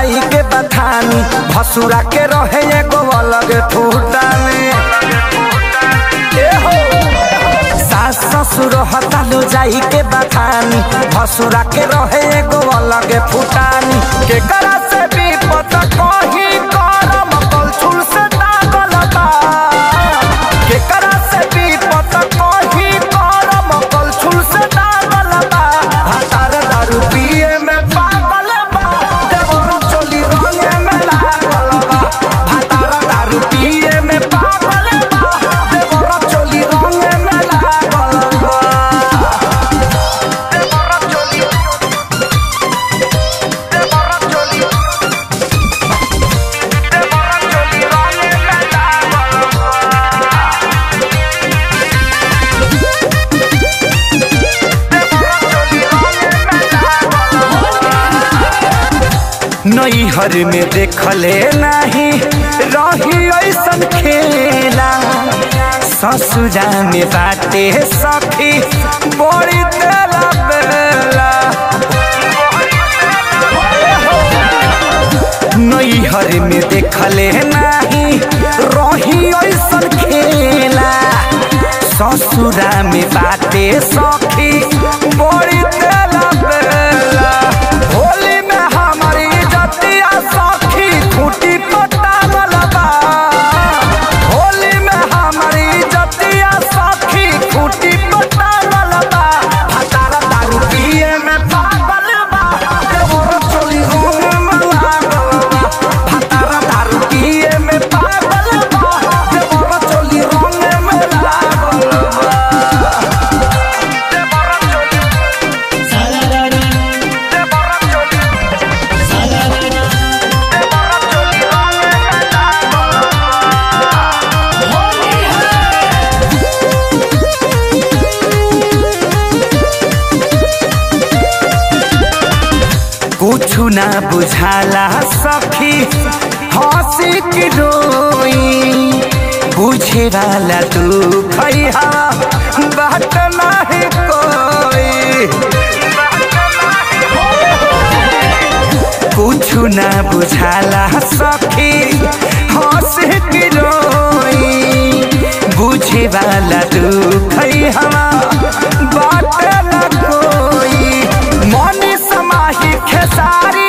जाई के बथानी भसुरा के रहे एगो अलग फूटानी ए हो सास ससुर हतालो जाई के बथानी भसुरा के रहे एगो अलग फूटानी के करा से भी पता कही करम कलछुल से दागल बा के करा से भी पता कही करम कलछुल से दागल बा हतार दारू पिए में पागल बा देवरो चोली रंगे में लागल बा हतार दारू पिए में पागल बा देवरो चोली रंगे में लागल बा देवरो चोली देवरो चोली देवरो चोली रंगे में लागल नैहर में देखले नाही रही ऐसन खेला ससुरा में बाटे सखी बड़ी तेला बेला नैहर में देखले नाही रही ऐसन खेला ससुरा में बाटे सखी बड़ी तेला बेला होली में हमारी जतिया सखी खूटी पटावल बा होली में हमारी जतिया सखी खूटी पटावल बा हतारा दारू पिए में पागल बा देवर चोली रोने में लागल बा हतारा दारू पिए में पागल बा देवर चोली रोने में लागल बा देवर चोली देवर चोली देवर चोली रोने में लागल कुछु ना बुझाला सखी हंसी की रोई बुझे वाला तू खैहा बात नहीं कोई कुछु ना बुझाला सखी हंसी की रोई बुझे वाला तू खैहा बात न कोई मनी समाही खेसारी